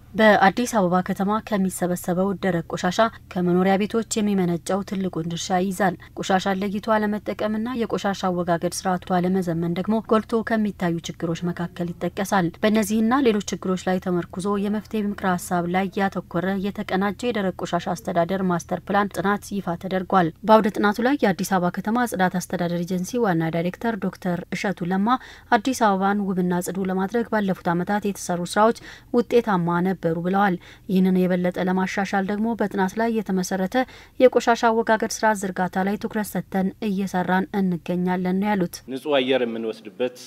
በአዲስ አበባ ከተማ ከሚሰበሰበው ደረቅ ቆሻሻ ከመኖሪያ ቤቶች የሚመነጨው ትልቁን ድርሻ ይይዛል። ቆሻሻን ለይቶ አለመጠቀምና የቆሻሻ አወጋገድ ስርዓቱ አለመዘመን ደግሞ ጎልቶ ከሚታዩ ችግሮች መካከል ይጠቀሳል። በእነዚህና ሌሎች ችግሮች ላይ ተመርኩዞ የመፍትሄ ምክረ ሀሳብ ላይ ያተኮረ የተቀናጀ የደረቅ ቆሻሻ አስተዳደር ማስተር ፕላን ጥናት ይፋ ተደርጓል። በአውደ ጥናቱ ላይ የአዲስ አበባ ከተማ ጽዳት አስተዳደር ኤጀንሲ ዋና ዳይሬክተር ዶክተር እሸቱ ለማ አዲስ አበባን ውብና ጽዱ ለማድረግ ባለፉት ዓመታት የተሰሩ ስራዎች ውጤታማ ነበሩ ብለዋል። ይህንን የበለጠ ለማሻሻል ደግሞ በጥናት ላይ የተመሰረተ የቆሻሻ አወጋገድ ስርዓት ዝርጋታ ላይ ትኩረት ሰጥተን እየሰራን እንገኛለን ነው ያሉት። ንጹህ አየር የምንወስድበት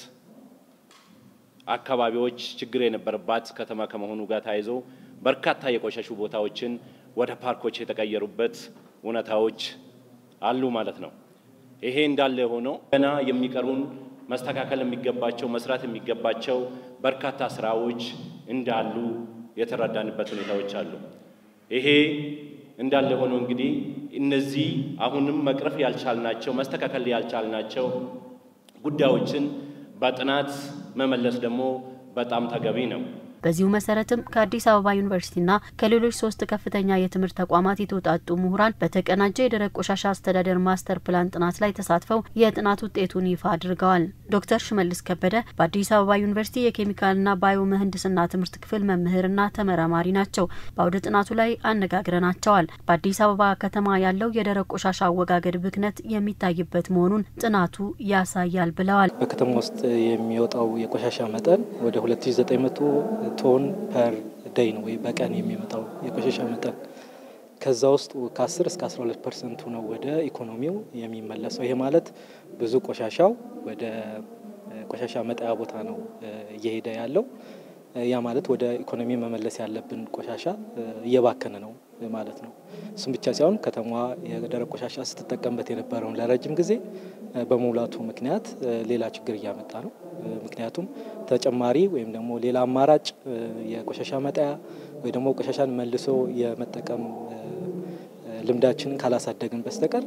አካባቢዎች ችግር የነበረባት ከተማ ከመሆኑ ጋር ተያይዞ በርካታ የቆሸሹ ቦታዎችን ወደ ፓርኮች የተቀየሩበት እውነታዎች አሉ ማለት ነው። ይሄ እንዳለ ሆኖ ገና የሚቀሩን መስተካከል የሚገባቸው መስራት የሚገባቸው በርካታ ስራዎች እንዳሉ የተረዳንበት ሁኔታዎች አሉ። ይሄ እንዳለ ሆኖ እንግዲህ እነዚህ አሁንም መቅረፍ ያልቻልናቸው መስተካከል ያልቻልናቸው ጉዳዮችን በጥናት መመለስ ደግሞ በጣም ተገቢ ነው። በዚሁ መሰረትም ከአዲስ አበባ ዩኒቨርሲቲና ከሌሎች ሶስት ከፍተኛ የትምህርት ተቋማት የተውጣጡ ምሁራን በተቀናጀ የደረቅ ቆሻሻ አስተዳደር ማስተር ፕላን ጥናት ላይ ተሳትፈው የጥናት ውጤቱን ይፋ አድርገዋል። ዶክተር ሽመልስ ከበደ በአዲስ አበባ ዩኒቨርሲቲ የኬሚካልና ባዮ ምህንድስና ትምህርት ክፍል መምህርና ተመራማሪ ናቸው። በአውደ ጥናቱ ላይ አነጋግረናቸዋል። በአዲስ አበባ ከተማ ያለው የደረቅ ቆሻሻ አወጋገድ ብክነት የሚታይበት መሆኑን ጥናቱ ያሳያል ብለዋል። በከተማ ውስጥ የሚወጣው የቆሻሻ መጠን ወደ 2900 ቶን ፐር ደይ ነው ወይ በቀን የሚመጣው የቆሻሻ መጠን። ከዛ ውስጥ ከ10 እስከ 12 ፐርሰንቱ ነው ወደ ኢኮኖሚው የሚመለሰው። ይሄ ማለት ብዙ ቆሻሻው ወደ ቆሻሻ መጣያ ቦታ ነው እየሄደ ያለው። ያ ማለት ወደ ኢኮኖሚ መመለስ ያለብን ቆሻሻ እየባከነ ነው ማለት ነው። እሱም ብቻ ሳይሆን ከተማዋ የደረቅ ቆሻሻ ስትጠቀምበት የነበረውን ለረጅም ጊዜ በመሙላቱ ምክንያት ሌላ ችግር እያመጣ ነው። ምክንያቱም ተጨማሪ ወይም ደግሞ ሌላ አማራጭ የቆሻሻ መጣያ ወይ ደግሞ ቆሻሻን መልሶ የመጠቀም ልምዳችንን ካላሳደግን በስተቀር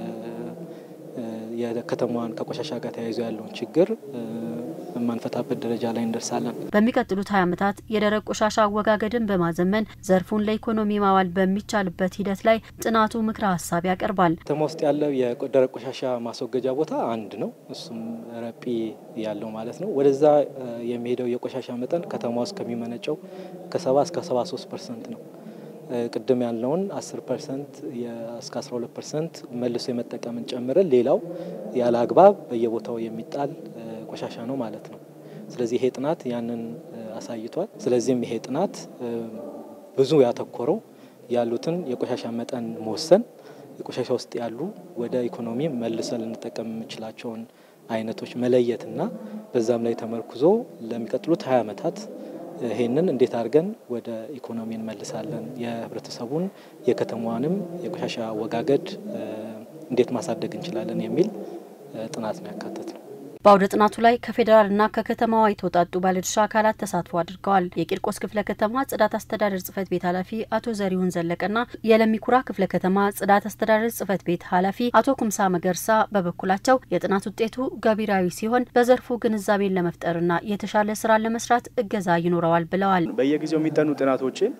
የከተማዋን ከቆሻሻ ጋር ተያይዞ ያለውን ችግር የማንፈታበት ደረጃ ላይ እንደርሳለን። በሚቀጥሉት ሀያ ዓመታት የደረቅ ቆሻሻ አወጋገድን በማዘመን ዘርፉን ለኢኮኖሚ ማዋል በሚቻልበት ሂደት ላይ ጥናቱ ምክረ ሀሳብ ያቀርባል። ከተማ ውስጥ ያለው የደረቅ ቆሻሻ ማስወገጃ ቦታ አንድ ነው። እሱም ረጲ ያለው ማለት ነው። ወደዛ የሚሄደው የቆሻሻ መጠን ከተማ ውስጥ ከሚመነጨው ከሰባ እስከ ሰባ ሶስት ፐርሰንት ነው። ቅድም ያለውን 10 ፐርሰንት እስከ 12 ፐርሰንት መልሶ የመጠቀምን ጨምረን ሌላው ያለ አግባብ በየቦታው የሚጣል ቆሻሻ ነው ማለት ነው። ስለዚህ ይሄ ጥናት ያንን አሳይቷል። ስለዚህም ይሄ ጥናት ብዙ ያተኮረው ያሉትን የቆሻሻ መጠን መወሰን፣ የቆሻሻ ውስጥ ያሉ ወደ ኢኮኖሚ መልሰን ልንጠቀም የምንችላቸውን አይነቶች መለየትና በዛም ላይ ተመርኩዞ ለሚቀጥሉት ሀያ ዓመታት ይሄንን እንዴት አድርገን ወደ ኢኮኖሚ እንመልሳለን፣ የህብረተሰቡን የከተማዋንም የቆሻሻ አወጋገድ እንዴት ማሳደግ እንችላለን የሚል ጥናት ነው ያካተት ነው። በአውደ ጥናቱ ላይ ከፌዴራልና ከከተማዋ የተውጣጡ ባለድርሻ አካላት ተሳትፎ አድርገዋል። የቂርቆስ ክፍለ ከተማ ጽዳት አስተዳደር ጽህፈት ቤት ኃላፊ አቶ ዘሪሁን ዘለቀና የለሚኩራ ክፍለ ከተማ ጽዳት አስተዳደር ጽህፈት ቤት ኃላፊ አቶ ኩምሳ መገርሳ በበኩላቸው የጥናት ውጤቱ ገቢራዊ ሲሆን በዘርፉ ግንዛቤን ለመፍጠርና የተሻለ ስራን ለመስራት እገዛ ይኖረዋል ብለዋል። በየጊዜው የሚጠኑ ጥናቶችን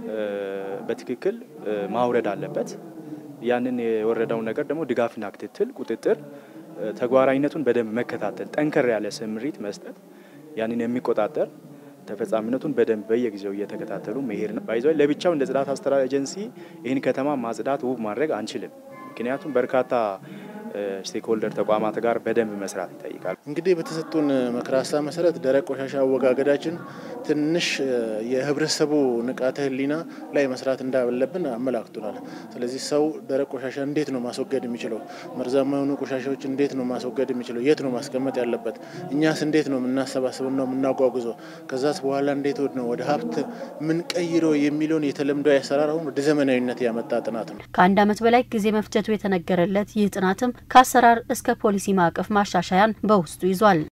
በትክክል ማውረድ አለበት። ያንን የወረደውን ነገር ደግሞ ድጋፍና ክትትል፣ ቁጥጥር ተግባራዊነቱን በደንብ መከታተል፣ ጠንከር ያለ ስምሪት መስጠት፣ ያንን የሚቆጣጠር ተፈጻሚነቱን በደንብ በየጊዜው እየተከታተሉ መሄድ ነው። ባይዘ ለብቻው እንደ ጽዳት አስተዳደር ኤጀንሲ ይህን ከተማ ማጽዳት ውብ ማድረግ አንችልም። ምክንያቱም በርካታ ስቴክሆልደር ተቋማት ጋር በደንብ መስራት ይጠይቃል። እንግዲህ በተሰጡን ምክረ ሀሳብ መሰረት ደረቅ ቆሻሻ አወጋገዳችን ትንሽ የህብረተሰቡ ንቃተ ህሊና ላይ መስራት እንዳለብን አመላክቱናል። ስለዚህ ሰው ደረቅ ቆሻሻ እንዴት ነው ማስወገድ የሚችለው? መርዛማ የሆኑ ቆሻሻዎች እንዴት ነው ማስወገድ የሚችለው? የት ነው ማስቀመጥ ያለበት? እኛስ እንዴት ነው የምናሰባስበው ነው የምናጓጉዘው? ከዛስ በኋላ እንዴት ነው ወደ ሀብት ምንቀይረው የሚለውን የተለምዶ አሰራር አሁን ወደ ዘመናዊነት ያመጣ ጥናት ነው። ከአንድ ዓመት በላይ ጊዜ መፍጀቱ የተነገረለት ይህ ጥናትም ከአሰራር እስከ ፖሊሲ ማዕቀፍ ማሻሻያን በውስጡ ይዟል።